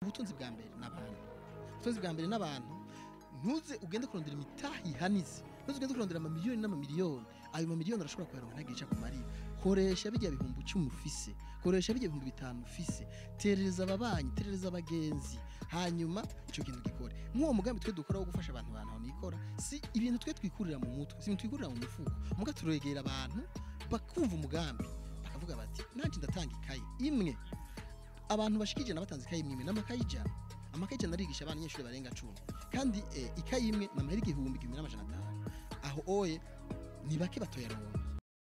ubutunzi bwa mbere n'abantu ubutunzi bwa mbere n'abantu ntuze ugende kurondera imitaha ihanize ntuze ugende kurondera amamiliyoni n'amamiliyoni ayo mamiliyoni arashobora kuyaronka ntagire icyo akumarira koresha bijya bihumbi icumi ufise koresha bijya bihumbi bitanu ufise terereza ababanyi terereza abagenzi hanyuma icyo kintu gikore nk'uwo mugambi twe dukora wo gufasha abantu abantu aho nikora si ibintu twe twikurira mu mutwe si ibintu twikurira mu mufuko muga turegera abantu bakumva umugambi bakavuga bati nanjye ndatanga ikayi imwe abantu bashikije nabatanze ikayi imwe n'amakayi ijana amakayi ijana arigisha abanyeshuri barenga cumi kandi eh, ikayi imwe ni amahera igihumbi igihumbi n'amajana atanu aho oye ni bake batoyaronka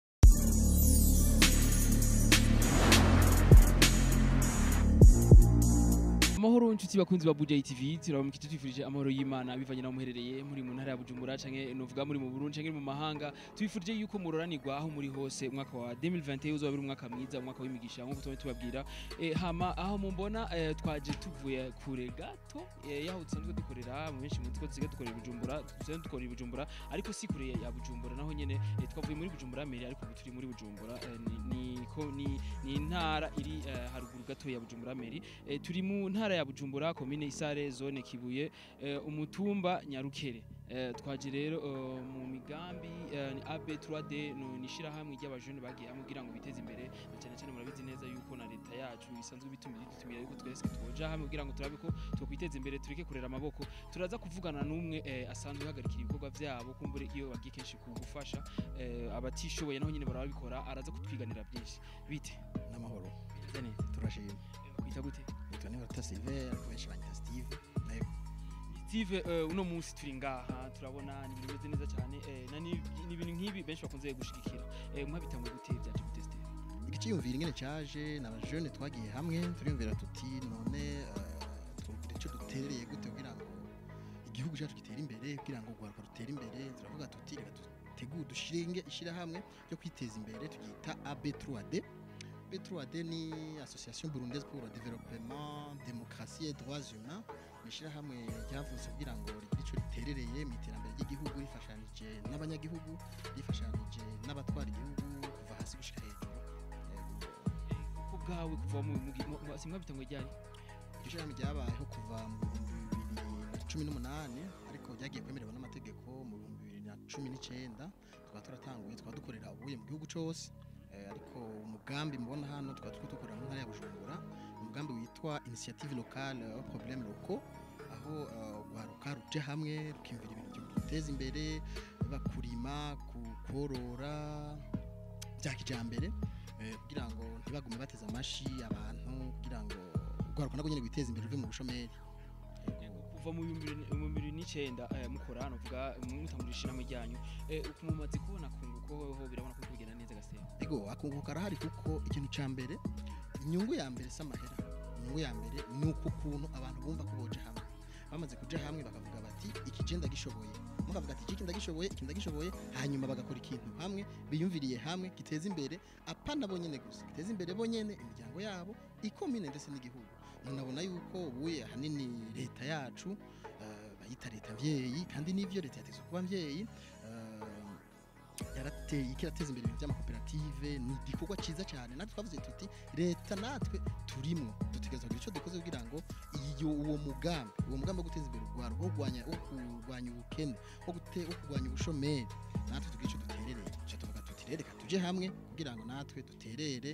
amahoro nshuti bakunzi ba Buja TV turabamukije twifurije amahoro y'Imana bivanye naho muherereye muri mu ntara ya Bujumbura canke novuga muri mu Burundi canke mu mahanga twifurije yuko muroranirwa aho muri hose umwaka wa 2021 uzoba ari umwaka mwiza umwaka w'imigisha nkuko tuba tubabwira eh, hama aho mumbona eh, twaje tuvuye kure gato eh, yaho dusanzwe dukorera mu benshi muzi ko dusigaye dukorera i Bujumbura dusanzwe dukorera i Bujumbura ariko si kure ya Bujumbura naho nyene eh, twavuye muri Bujumbura mbere ariko ubu turi muri Bujumbura eh, ni, ni, ko, ni, ni intara iri eh, haruguru gato ya Bujumbura meri eh, turi mu ntara ya Bujumbura komine Isare zone Kibuye eh, umutumba Nyarukere eh, twaje rero eh, mu migambi eh, ni AB3D no nishira hamwe ry'abajene bagiye hamwe kugira ngo biteze imbere na cyane cyane murabizi neza yuko na leta yacu isanzwe bitumira idutumira yuko twese twoja hamwe kugira ngo turabe ko twokwiteza imbere tureke kurera amaboko turaza kuvugana n'umwe eh, asanzwe hagarikira ibikorwa byabo kumbure iyo bagiye kenshi kugufasha eh, abatishoboye naho nyine barabikora araza kutwiganira byinshi bite n'amahoro bimeze neza turashima Eh, kwita gute nitwa nibarata silver benshi banyita steve nayo Steve eh, uno munsi turi ngaha turabona ni ibintu bimeze neza cyane eh, na ni ni ibintu nk'ibi benshi bakunze gushigikira eh, mwabitanguye gute byaje gute Steve igiciyumvira ingene caje n'abajene twagiye hamwe turiyumvira tuti none eh, twumvira ico duterereye gute kugira ngo igihugu cyacu gitere imbere kugira ngo urwaruka rutere imbere turavuga tuti reka dutegure dushinge ishyirahamwe ryo kwiteza imbere turyita AB3D B3D ni Association Burundaise pour le Développement, Démocratie et Droits Humains ni ishyirahamwe ryavutse kugira ngo rigire ico riterereye mu iterambere ry'igihugu rifashanije n'abanyagihugu rifashanije n'abatwara igihugu kuva hasi gushika hejuru Yego. ko bwawe kuva mu mu- mu- mu- simwa bitanguye ryari iryo shyirahamwe ryabayeho kuva mu bihumbi bibiri na cumi n'umunani ariko ryagiye kwemererwa n'amategeko mu bihumbi bibiri na cumi n'icyenda tukaba turatanguye tukaba dukorera ubuye mu gihugu cyose Eh, ariko umugambi mubona hano tukaba turiko dukorera mu ntara ya bujumbura umugambi witwa initiative locale au problème locaux aho eh, urwaruka ruje hamwe rukiyumvira ibintu byo guteza imbere bakurima ku- korora bya kijambere eh, kugira ngo ntibagume bateze amashi abantu kugira ngo urwaruka nabwo nyine rwiteze imbere ruve mu bushomeri kuva mu bihumbi bibiri- mu bibiri n'icyenda eh, mukora nuvuga mutangurira ishyirahamwe ryanyu eh, uku mumaze kubona kunguko hoho birabona ko kugenda neza gasema ego akunguka karahari kuko ikintu cya mbere inyungu ya mbere si amahera inyungu ya mbere ni uko ukuntu abantu bumva ko boja hamwe bamaze kuja hamwe bakavuga bati iki je ndagishoboye mukavuga ati iki ndagishoboye iki ndagishoboye hanyuma bagakora ikintu hamwe biyumviriye hamwe giteza imbere apana bonyene gusa giteza imbere bonyene imiryango yabo ikomine ndetse n'igihugu munabona yuko ubuye ahanini leta yacu eh, bayita leta mvyeyi kandi n'ivyo leta yategetswe kuba mvyeyi eh, yarateye ikirateza imbere ibintu by'amakoperative ni igikorwa cyiza cyane natwe twavuze tuti leta natwe turimo dutegereza kugira icyo dukoze kugira ngo iyo uwo mugambi uwo mugambi wo guteza imbere urwaro wo kurwanya wo kurwanya ubukene wo gute- wo kurwanya ubushomeri natwe tugira icyo duterereye icyo tuvuga tuti rero reka tuje hamwe kugira ngo natwe duterere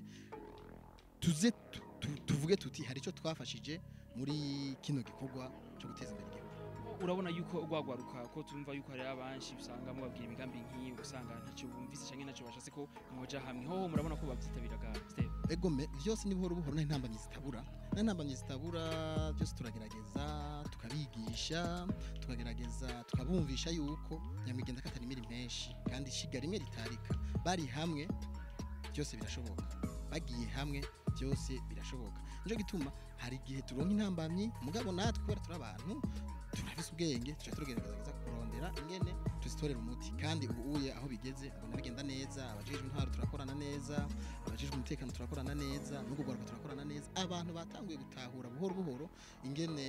tuze tu- tu- tuvuge tuti hari icyo twafashije muri kino gikorwa cyo guteza imbere igihugu urabona yuko rwagwaruka ko tumva yuko hari abanshi usanga mubabwira imigambi nk'iyi usanga ntacyo bumvise cyangwa ntacyo bashatse ko mwoja hamwe hoho murabona ko babyitabiraga Steve egome byose ni buhoro buhoro nta ntambamyi zitabura nta ntambamyi zitabura byose turagerageza tukabigisha tukagerageza tukabumvisha yuko nyamwigenda katari imiri menshi kandi ishiga rimwe ritarika bari hamwe byose birashoboka bagiye hamwe byose birashoboka nico gituma hari igihe turonka intambamyi mugabo natwe kubera turi abantu turafise ubwenge tuca tugerageza kurondera ingene tuzitorera umuti kandi ubu uye aho bigeze mbona bigenda neza abajejwe intwaro turakorana neza abajejwe umutekano turakorana neza no kugaruka turakorana neza abantu batanguye gutahura buhoro buhoro ingene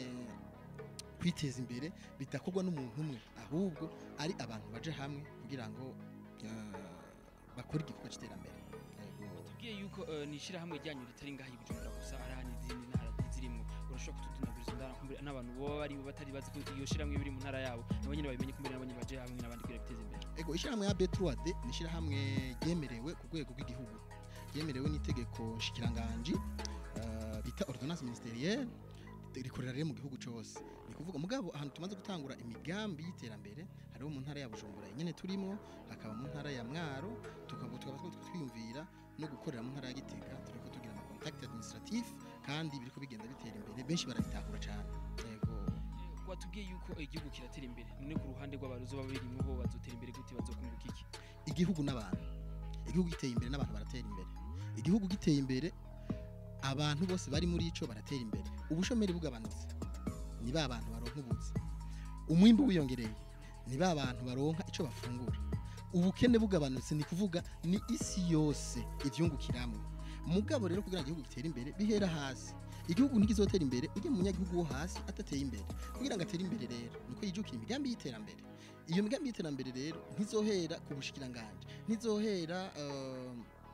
kwiteza imbere bidakorwa n'umuntu umwe ahubwo ari abantu baje hamwe kugira ngo eh, bakore igikorwa cy'iterambere Yego. tubwiye yuko eh, ni ishyirahamwe ryanyu ritari ngaha i Bujumbura gusa hari ahandi izindi ntara zirimwo urashobora kutudunaguriza bikunda kumbure n'abantu boba bari batari bazi ko iyo shiramwe biri mu ntara yabo nabo nyene babimenye kumbure nabo nyene baje hamwe n'abandi kugira biteze imbere ego ishyirahamwe ya B3D ni ishyirahamwe ryemerewe ku rwego rw'igihugu ryemerewe n'itegeko nshikiranganji eh, bita ordonnance ministerielle rikorera rero mu gihugu cyose ni kuvuga mugabo ahantu tumaze gutangura imigambi y'iterambere hariho mu ntara ya Bujumbura nyene turimo hakaba mu ntara ya Mwaro tukaba tukaba turiko twiyumvira no gukorera mu ntara ya Gitega turiko tugira ama contact administratif kandi biriko bigenda bitera imbere benshi barabitahura cyane yego watubwiye yuko igihugu kiratera imbere none ku ruhande rw'abaruzo baba birimwo ho bazotera imbere gute bazokunguka iki igihugu n'abantu igihugu giteye imbere n'abantu baratera imbere igihugu giteye imbere abantu bose bari muri ico baratera imbere ubushomeri bugabanutse ni ba bantu baronka ubuzi umwimbu wiyongereye ni ba bantu baronka ico bafungura ubukene bugabanutse ni kuvuga ni isi yose ivyungukiramwe mugabo rero kugira ngo igihugu gitere imbere bihera hasi igihugu ntigizotera imbere ujye mu munyagihugu wo hasi atateye imbere kugira ngo atere imbere rero nuko yijukira imigambi y'iterambere iyo migambi y'iterambere rero ntizohera ku bushikiranganje ntizohera eh,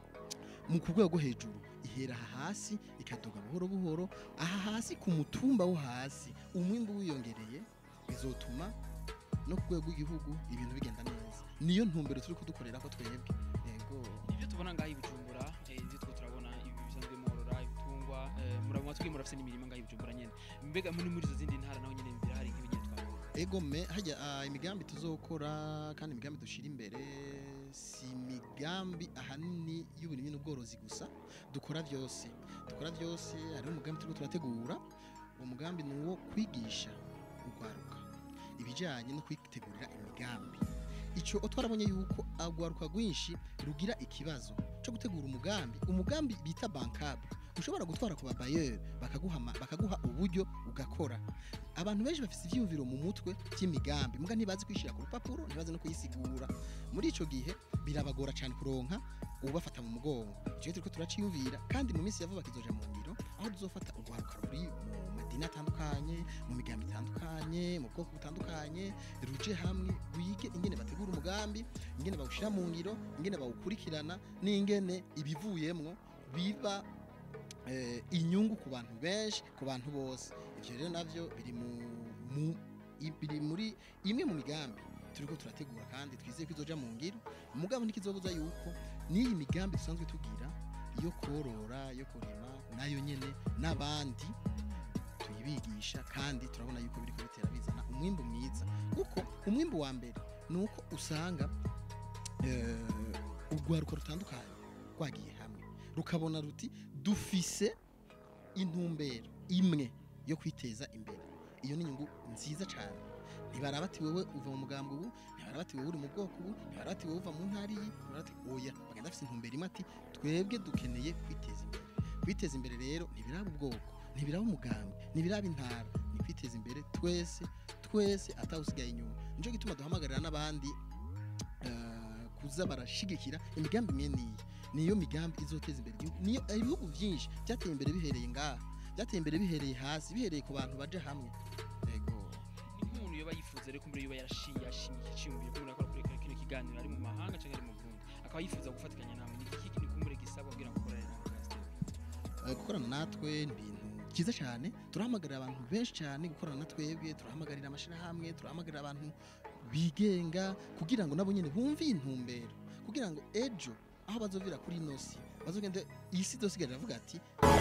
mu ku rwego hejuru ihera aha hasi ikadoga buhoro buhoro aha hasi ku mutumba wo hasi umwimbu wiyongereye bizotuma no ku rwego rw'igihugu ibintu bigenda neza niyo ntumbero turi kudukorera ko twebwe yego ibyo tubona ngaho i Bujumbura eh, ibyo two turabona ibi bisanzwe morora ibitungwa eh, murabona twebwe murafise n'imirima ngaho i Bujumbura nyene mbega muri muri izo zindi ntara naho nyene birahari nk'ibinyene twabona ego me hajya ah, imigambi tuzokora kandi imigambi dushira imbere si imigambi ahanini y'uburimyi n'ubworozi gusa dukora byose dukora byose hariho umugambi turiko turategura uwo mugambi ni uwo kwigisha urwaruka ibijyanye no kwitegurira imigambi icyo twarabonye yuko urwaruka rwinshi rugira ikibazo cyo gutegura umugambi umugambi bita bankable ushobora gutwara ku babayeri bakaguha ama- bakaguha uburyo ugakora abantu benshi bafite ibyiyumviro mu mutwe by'imigambi muga ntibazi kwishyira ku rupapuro ntibazi no kuyisigura muri icyo gihe birabagora cyane kuronka ubafata mu mugongo icyo turiko turaciyumvira kandi mu minsi ya vuba kizoja mu ngiro aho tuzofata urwaruka ruri mu madini atandukanye mu migambi itandukanye mu bwoko butandukanye ruje hamwe rwige ingene bategura umugambi ingene bawushyira mu ngiro ingene bawukurikirana n'ingene ibivuyemwo biba eh, inyungu ku bantu benshi ku bantu bose ivyo rero navyo biri mu, mu i- biri muri imwe mu migambi turiko turategura kandi twizeye ko izoja mu ngiro mugabo ntikizobuza yuko n'iyi migambi dusanzwe tugira yo korora yo kurima nayo nyene n'abandi tuyibigisha kandi turabona yuko biriko bitera bizana umwimbu mwiza kuko umwimbu wa mbere ni uko usanga eh, urwaruka rutandukanye rwagiye hamwe rukabona ruti dufise intumbero imwe yo kwiteza imbere iyo ni inyungu nziza cyane ntibaraba ati wowe uva mu mugambi ubu ntibaraba ati wowe uri mu bwoko ubu ntibaraba ati wowe uva mu ntara iyi ntibaraba ati oya bagenda bafite intumbero imwe ati twebwe dukeneye kwiteza imbere kwiteza imbere rero ntibiraba ubwoko ntibiraba umugambi ntibiraba intara ni kwiteza imbere twese twese atawusigaye inyuma nico gituma duhamagarira n'abandi eh, kuza barashigikira imigambi imwe n'iyi niyo migambi izoteza imbere igihugu niyo ibihugu byinshi byateye imbere bihereye ngaha byateye imbere bihereye hasi bihereye ku bantu baje hamwe yego ni nk'umuntu yoba yifuza rero kumbure yoba yarashiye yashimye icyiyumviro kumbure akora kuri kino kiganiro ari mu mahanga cyangwa ari mu Burundi akaba yifuza gufatikanya namwe ni iki ni kumbure gisabwa kugira ngo ukorane namwe Pastor Eh, gukorana natwe ni ibintu byiza cyane turahamagarira abantu benshi cyane gukorana na twebwe turahamagarira amashyirahamwe turahamagarira abantu bigenga kugira ngo nabo nyine bumve iyi ntumbero kugira ngo ejo aho bazovira kuri ino si bazogende iyi si izosigarira avuga ati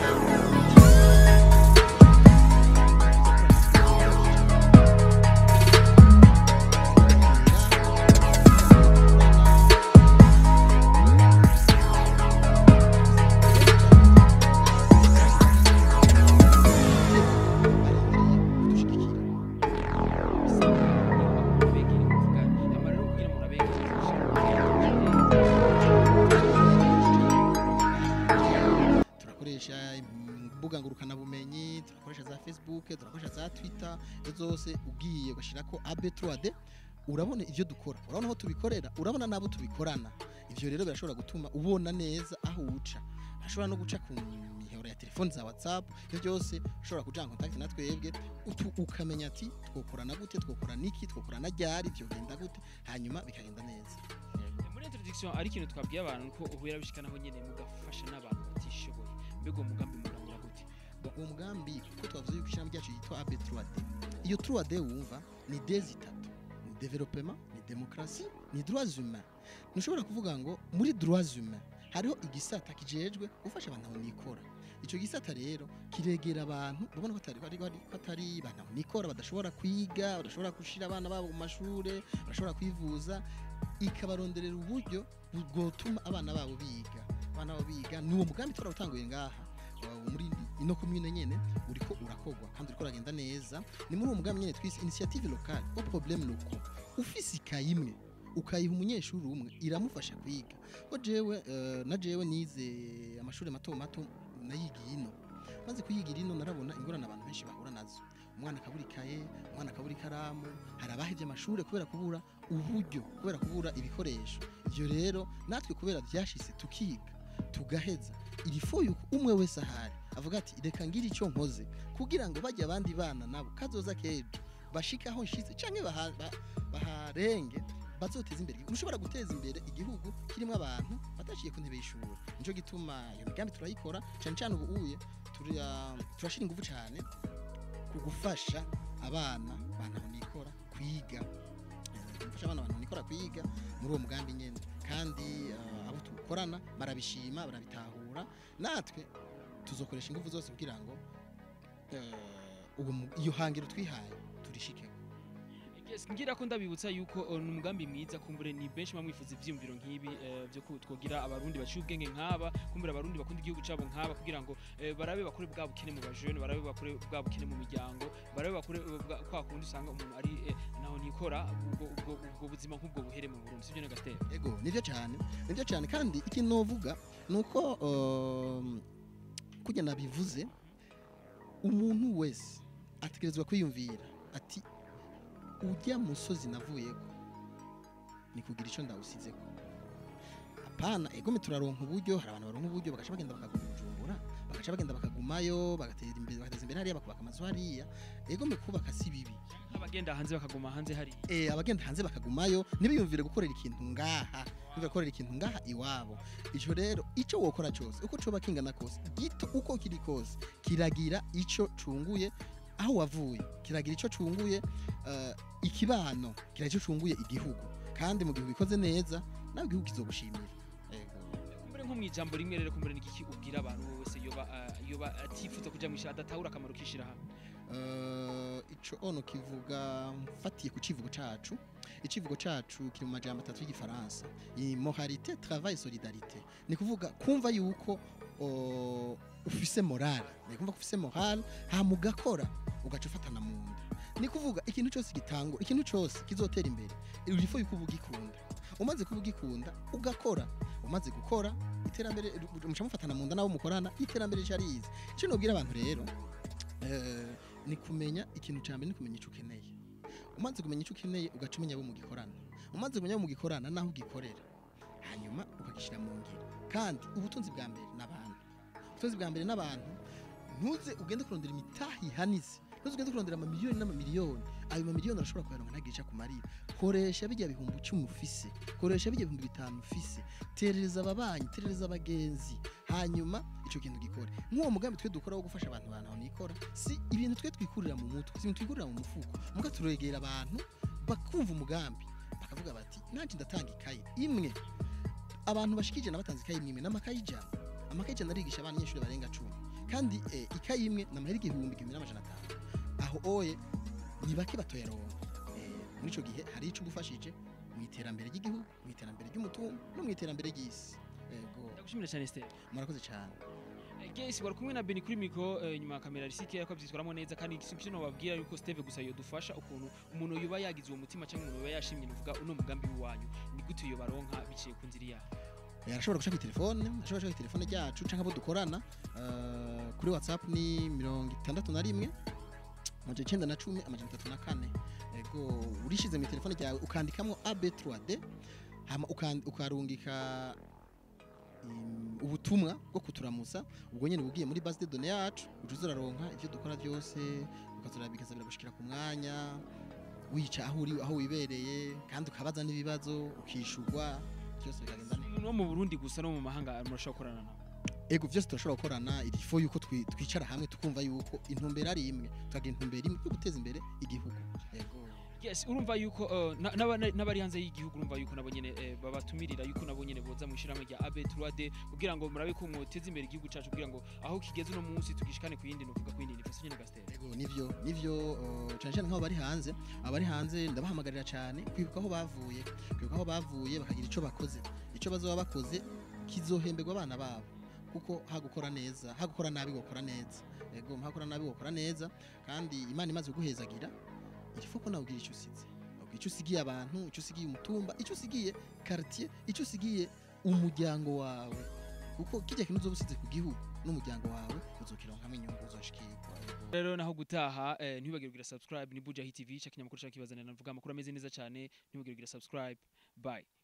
turakoresha imbuga ngurukanabumenyi turakoresha za facebook turakoresha za twitter izo zose ugiye ugashyirako ab3d urabona ibyo dukora urabona aho tubikorera urabona n'abo tubikorana ibyo rero birashobora gutuma ubona neza aho uca ashobora no guca ku mihoro ya telefoni za whatsapp ibyo byose ushobora kuja en contact na twebwe utu- ukamenya ati twokorana gute twokora niki twokorana ryari byogenda gute hanyuma bikagenda neza muri introduction ari ikintu twabwiye abantu ko ubu yarabishikanaho nyene mugafasha n'abantu batishoboye mbega uwo mugambi muranyura gute Bon, uwo mugambi kuko twavuze yuko ishyirahamwe ryacu yitwa AB 3D iyo 3D wumva ni des itatu ni development ni demokarasi ni droits humains ntushobora kuvuga ngo muri droits humains hariho igisata kijejwe gufasha abantu aho nikora icyo gisata rero kiregera abantu urabona ko atari ko ari- ko atari abantu aho nikora badashobora kwiga badashobora gushira abana babo mu mashure badashobora kwivuza ikabaronderera uburyo bwotuma abana babo biga abana babo biga ni uwo mugambi twarawutanguye ngaha uh, muri ino commune nyene uriko urakogwa kandi uriko uragenda neza ni muri uwo mugambi nyene twise initiative locale au problème locaux ufise ikayi imwe ukayiha umunyeshuri umwe iramufasha kwiga ko jewe eh, na jewe nize amashuri mato mato nayigiye ino maze kuyigira ino narabona ingorane abantu benshi bahura nazo umwana akabura ikaye umwana akabura ikaramu hari abahevye amashuri kubera kubura uburyo kubera kubura ibikoresho ivyo rero natwe kubera vyashise tukiga tugaheza irifo yuko umwe wese ahari avuga ati reka ngira icyo nkoze kugira ngo bajye abandi bana nabo kazoza kejo bashike aho nshitse canke baha- ba- baharenge bazoteza imbere igihugu ushobora guteza imbere igihugu kirimo abantu bataciye ku ntebe y'ishuri nico gituma iyo migambi turayikora cyane cyane ubu uye turiya- turashira ingufu cyane ku gufasha abana bantu nikora kwiga Eh, gufasha abana bantu nikora kwiga muri uwo mugambi nyene kandi eh, abo tukorana barabishima barabitahura natwe tuzokoresha ingufu zose kugira ngo eh, uwo mu- iyo hangiro twihaye turishike Yes, ngira ko ndabibutsa yuko uh, ni umugambi mwiza kumbure ni benshi bamwifuza ivyiyumviro nk'ibi eh, byo ku- twogira abarundi baciye ubwenge nk'aba kumbure abarundi bakunda igihugu cabo nk'aba kugira ngo eh, barabe bakore bwa bukene mu bajene barabe bakore bwa bukene mu miryango barabe bakore eh, bwa- kwa kundi usanga umuntu ari eh, naho nikora ubwo ubwo ubwo buzima nk'ubwo buhere mu Burundi sivyo Negatera ego nivyo cyane nivyo cyane kandi ikintu novuga nuko um, kujya nabivuze umuntu wese ategerezwa kwiyumvira ati ujya musozi navuyeko ni kugira icyo ndawusizeko apana egome turaronka uburyo hari abantu baronka uburyo bagaca bagenda bakaguma bujumbura bagaca bagenda bakagumayo bagatera imbere bagateza imbere hariya bakubaka amazu hariya egome kubaka si bibi nk'abagenda hanze bakaguma hanze hari eh abagenda hanze bakagumayo ntibiyumvire gukorera ikintu ngaha ntibiyumvire gukorera ikintu ngaha iwabo icyo rero icyo wokora cyose uko coba kingana kose gito uko kiri kose kiragira icyo cunguye aho wavuye kiragira icyo cunguye eh, ikibano kiragira icyo cunguye igihugu kandi mu gihe ubikoze neza nawe igihugu kizogushimira Ego. kumbure nko mu ijambo rimwe rero kumbure n'igiki ubwira abantu wese yoba uh, yoba atifuza kuja mu ishira adatahura akamaro kishira hamwe Eh, ico ono kivuga mfatiye ku civugo cacu icivugo cacu kiri mu majambo atatu y'igifaransa i moralité travail solidarité ni kuvuga kumva yuko o, ufise morale ni kumva ko ufise morale hama ugakora ugaca ufatana mu nda ni kuvuga ikintu cyose gitangura ikintu cyose kizotera imbere urifo yuko uba ugikunda umaze kuba ugikunda ugakora umaze gukora iterambere muca mufatana mu nda n'abo mukorana iterambere rica riza icyo nobwira abantu rero eh, ni kumenya ikintu cya mbere ni kumenya icyo ukeneye umaze kumenya icyo ukeneye ugaca umenya abo mugikorana umaze kumenya abo mugikorana n'aho ugikorera hanyuma ukagishyira mu ngiro kandi ubutunzi bwa mbere n'abantu ubutunzi bwa mbere n'abantu ntuze ugende kurondera imitahi ihanitse ntuze ugende kurondera amamiliyoni n'amamiliyoni ayo mamiliyoni arashobora kuyaronka ntagica ku marira koresha bijya bihumbi icumi ufise koresha bijya bihumbi bitanu ufise terereza ababanyi terereza abagenzi hanyuma icyo kintu gikore nk'uwo mugambi twe dukora wo gufasha abantu abantu aho nikora si ibintu twe twikurira mu mutwe si ibintu twikurira mu mufuko muga turegera abantu bakumva umugambi bakavuga bati nanjye ndatanga ikaye imwe abantu bashikije na batanze ikaye imwe n'amakaye ijana amakaye ijana arigisha abanyeshuri barenga cumi kandi eh, ikaye imwe ni amahera igihumbi igihumbi n'amajana atanu aho oye ni bake batoyaronka Eh, muri icyo gihe hari icyo ugufashije mu iterambere ry'igihugu mu iterambere ry'umutungo no mu iterambere ry'isi yego ndagushimira cyane Esther murakoze cyane Guys, wari kumwe na Beni kuri mikro eh, nyuma ya kamera risike yako byitwaramo neza kandi ikintu no babwira yuko Steve gusa yodufasha ukuntu umuntu yuba yagize uwo mutima cyangwa umuntu yuba yashimye nuvuga uno mugambi wanyu ni gute yo baronka biciye ku nzira yayo Eh, arashobora guca kuri telefone arashobora guca kuri telefone ryacu cyangwa abo dukorana eh, kuri whatsapp ni mirongo itandatu na rimwe amajana icyenda na cumi amajana atatu na kane ego urishize mu telefone ryawe ukandikamo ab3d hama ukan- ukarungika im, ubutumwa bwo kuturamusa ubwo nyine ugiye muri base de données yacu uca uraronka ibyo dukora byose ukazura bikazabira gushikira ku mwanya wica aho uri aho wibereye kandi ukabaza n'ibibazo ukishurwa byose bikagenda neza umuntu wo mu Burundi gusa no mu mahanga murashobora gukorana nawe ego vyose turashobora gukorana ilifo yuko twi- twicara hamwe tukumva yuko intumbero ari imwe tukagira intumbero imwe yo guteza imbere igihugu ego yes urumva yuko uh, na- n'aba- n'abari hanze y'igihugu urumva yuko nabo nyene eh, babatumirira yuko nabo nyene boza mu ishyirahamwe rya abe 3d kugira ngo murabe ko mwoteza imbere igihugu cacu kugira ngo aho kigeze uno munsi tugishikane ku yindi nuvuga ku yindi nifaso nyene gastere Ego nivyo nivyo uh, cyane cyane nk'abo bari hanze abari hanze ndabahamagarira cyane kwibuka aho bavuye kwibuka aho bavuye bakagira ico bakoze ico bazoba bakoze kizohemberwa abana babo kuko hagukora neza hagukora nabi gukora neza ego hagukora nabi gukora neza kandi imana imaze kuguhezagira irifu ko nawe ugira icyo usize ugira icyo usigiye abantu icyo usigiye umutumba icyo usigiye quartier icyo usigiye umuryango wawe kuko kijya kintu uzoba usize ku gihugu n'umuryango wawe uzokironkamo inyungu uzoshikirwa Ego. rero naho gutaha eh, ntibibagire kugira subscribe ni buja tv cya kinyamakuru cya kibazanira navuga amakuru ameze neza cyane ntibibagire kugira subscribe bye